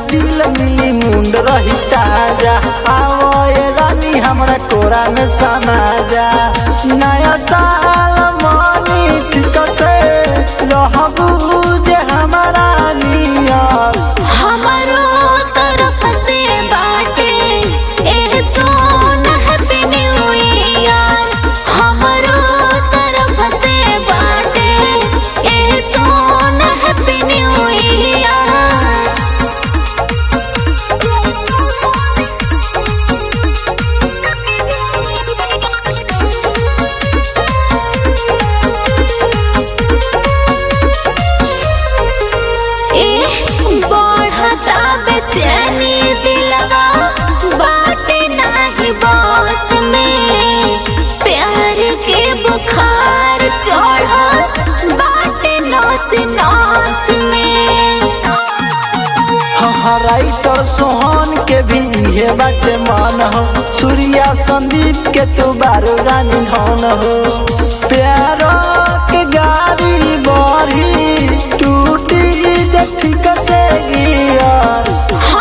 दिल मिली मुंड रही ताजा आओ ए रानी हमरा कोरा में समा जा नया साल मानी ठीक से रहबू जे हमारा नियर हमारो तरफ से बाटे ए सोन हैप्पी न्यू ईयर हमारो तरफ से बाटे ए सोन हैप्पी न्यू ईयर बढ़ता बेचैनी दिलवा बाटे नाही बस में प्यार के बुखार चढ़ल बाटे नौस नौस में हाँ राइटर सोहन के भी इहे बाटे मन हो सूर्या संदीप के तू बारो रानी धन हो प्यारो के गाड़ी बढ़ी टूटी जे ठीक से गियर